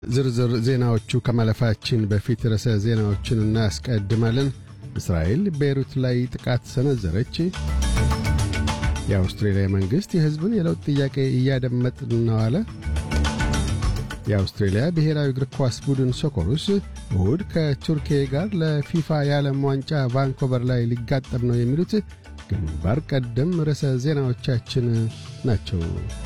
ዝርዝር ዜናዎቹ ከማለፋችን በፊት ርዕሰ ዜናዎችን እናስቀድማለን። እስራኤል ቤይሩት ላይ ጥቃት ሰነዘረች። የአውስትሬልያ መንግሥት የሕዝብን የለውጥ ጥያቄ እያደመጥን ነው አለ። የአውስትሬልያ ብሔራዊ እግር ኳስ ቡድን ሶኮሩስ እሁድ ከቱርኬ ጋር ለፊፋ የዓለም ዋንጫ ቫንኮቨር ላይ ሊጋጠም ነው የሚሉት ግንባር ቀደም ርዕሰ ዜናዎቻችን ናቸው።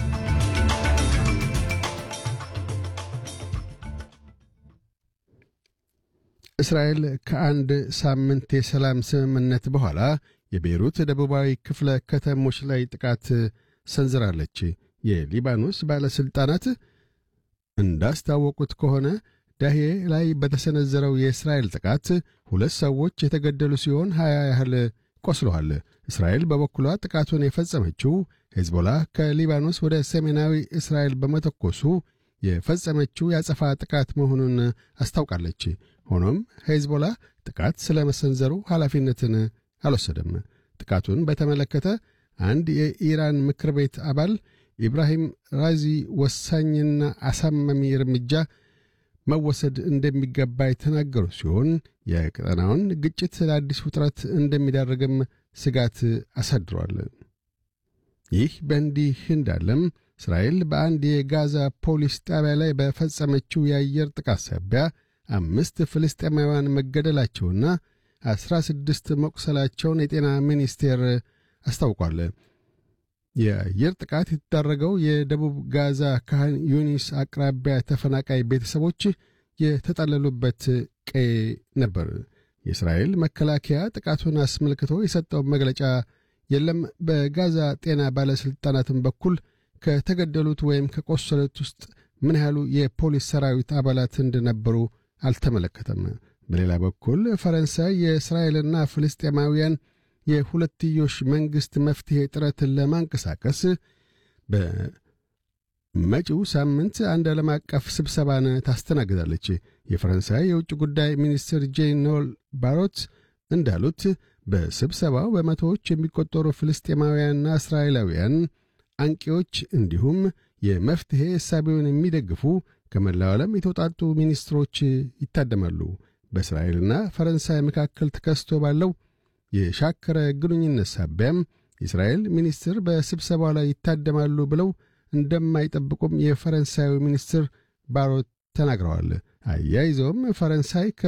እስራኤል ከአንድ ሳምንት የሰላም ስምምነት በኋላ የቤይሩት ደቡባዊ ክፍለ ከተሞች ላይ ጥቃት ሰንዝራለች። የሊባኖስ ባለሥልጣናት እንዳስታወቁት ከሆነ ዳሄ ላይ በተሰነዘረው የእስራኤል ጥቃት ሁለት ሰዎች የተገደሉ ሲሆን ሀያ ያህል ቆስለዋል። እስራኤል በበኩሏ ጥቃቱን የፈጸመችው ሄዝቦላ ከሊባኖስ ወደ ሰሜናዊ እስራኤል በመተኮሱ የፈጸመችው ያጸፋ ጥቃት መሆኑን አስታውቃለች። ሆኖም ሄዝቦላ ጥቃት ስለ መሰንዘሩ ኃላፊነትን አልወሰደም። ጥቃቱን በተመለከተ አንድ የኢራን ምክር ቤት አባል ኢብራሂም ራዚ ወሳኝና አሳማሚ እርምጃ መወሰድ እንደሚገባ የተናገሩ ሲሆን የቀጠናውን ግጭት ለአዲስ ውጥረት እንደሚዳርግም ስጋት አሳድሯል። ይህ በእንዲህ እንዳለም እስራኤል በአንድ የጋዛ ፖሊስ ጣቢያ ላይ በፈጸመችው የአየር ጥቃት ሳቢያ አምስት ፍልስጤማውያን መገደላቸውና ዐሥራ ስድስት መቁሰላቸውን የጤና ሚኒስቴር አስታውቋል። የአየር ጥቃት የተዳረገው የደቡብ ጋዛ ካህን ዩኒስ አቅራቢያ ተፈናቃይ ቤተሰቦች የተጠለሉበት ቀይ ነበር። የእስራኤል መከላከያ ጥቃቱን አስመልክቶ የሰጠው መግለጫ የለም። በጋዛ ጤና ባለሥልጣናትም በኩል ከተገደሉት ወይም ከቆሰሉት ውስጥ ምን ያህሉ የፖሊስ ሰራዊት አባላት እንደነበሩ አልተመለከተም። በሌላ በኩል ፈረንሳይ የእስራኤልና ፍልስጤማውያን የሁለትዮሽ መንግሥት መፍትሔ ጥረትን ለማንቀሳቀስ በመጪው ሳምንት አንድ ዓለም አቀፍ ስብሰባን ታስተናግዳለች። የፈረንሳይ የውጭ ጉዳይ ሚኒስትር ጄን ኖል ባሮት እንዳሉት በስብሰባው በመቶዎች የሚቆጠሩ ፍልስጤማውያንና እስራኤላውያን አንቂዎች እንዲሁም የመፍትሔ እሳቤውን የሚደግፉ ከመላው ዓለም የተውጣጡ ሚኒስትሮች ይታደማሉ። በእስራኤልና ፈረንሳይ መካከል ተከስቶ ባለው የሻከረ ግንኙነት ሳቢያም የእስራኤል ሚኒስትር በስብሰባው ላይ ይታደማሉ ብለው እንደማይጠብቁም የፈረንሳዩ ሚኒስትር ባሮት ተናግረዋል። አያይዘውም ፈረንሳይ ከ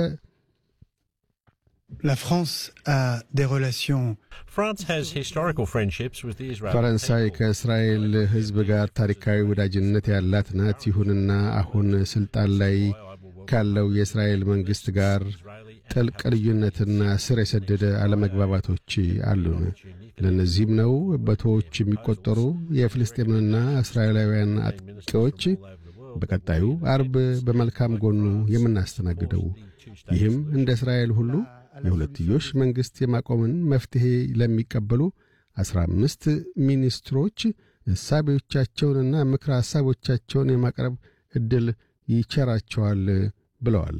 La France a des relations France has historical friendships with the Israeli ፈረንሳይ ከእስራኤል ሕዝብ ጋር ታሪካዊ ወዳጅነት ያላት ናት። ይሁንና አሁን ሥልጣን ላይ ካለው የእስራኤል መንግሥት ጋር ጥልቅ ልዩነትና ስር የሰደደ አለመግባባቶች አሉን። ለእነዚህም ነው በመቶዎች የሚቆጠሩ የፍልስጤምንና እስራኤላውያን አጥቂዎች በቀጣዩ አርብ በመልካም ጎኑ የምናስተናግደው። ይህም እንደ እስራኤል ሁሉ የሁለትዮሽ መንግሥት የማቆምን መፍትሔ ለሚቀበሉ ዐሥራ አምስት ሚኒስትሮች እሳቤዎቻቸውንና ምክረ ሐሳቦቻቸውን የማቅረብ ዕድል ይቸራቸዋል ብለዋል።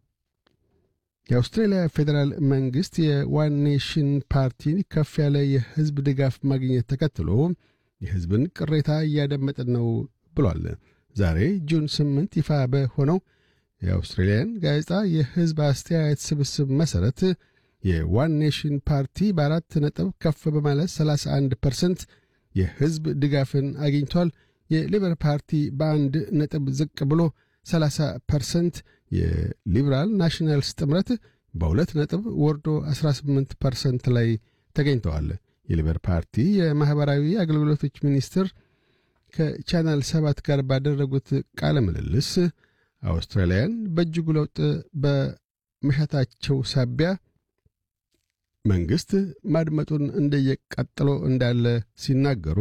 የአውስትሬልያ ፌዴራል መንግሥት የዋን ኔሽን ፓርቲን ከፍ ያለ የሕዝብ ድጋፍ ማግኘት ተከትሎ የሕዝብን ቅሬታ እያደመጥን ነው ብሏል። ዛሬ ጁን ስምንት ይፋ በሆነው የአውስትሬልያን ጋዜጣ የሕዝብ አስተያየት ስብስብ መሠረት የዋን ኔሽን ፓርቲ በአራት ነጥብ ከፍ በማለት 31 ፐርሰንት የሕዝብ ድጋፍን አግኝቷል። የሊበር ፓርቲ በአንድ ነጥብ ዝቅ ብሎ 30 ፐርሰንት፣ የሊበራል ናሽናልስ ጥምረት በሁለት ነጥብ ወርዶ 18 ፐርሰንት ላይ ተገኝተዋል። የሊበር ፓርቲ የማኅበራዊ አገልግሎቶች ሚኒስትር ከቻናል ሰባት ጋር ባደረጉት ቃለ ምልልስ አውስትራሊያን በእጅጉ ለውጥ በመሻታቸው ሳቢያ መንግሥት ማድመጡን እንደየቀጥሎ እንዳለ ሲናገሩ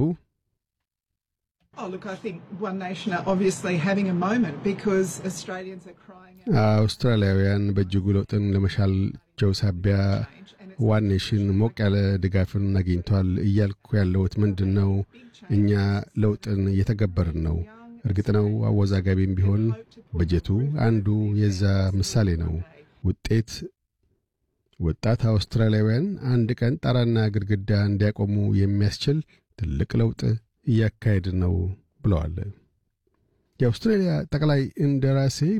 Oh, look, I think One Nation are obviously having a moment because Australians are crying out. አውስትራሊያውያን በእጅጉ ለውጥን ለመሻላቸው ሳቢያ ዋን ኔሽን ሞቅ ያለ ድጋፍን አግኝቷል። እያልኩ ያለሁት ምንድን ነው? እኛ ለውጥን እየተገበርን ነው። እርግጥ ነው አወዛጋቢም ቢሆን በጀቱ አንዱ የዛ ምሳሌ ነው። ውጤት ወጣት አውስትራሊያውያን አንድ ቀን ጣራና ግድግዳ እንዲያቆሙ የሚያስችል ትልቅ ለውጥ እያካሄድ ነው ብለዋል። የአውስትራሊያ ጠቅላይ እንደራሴ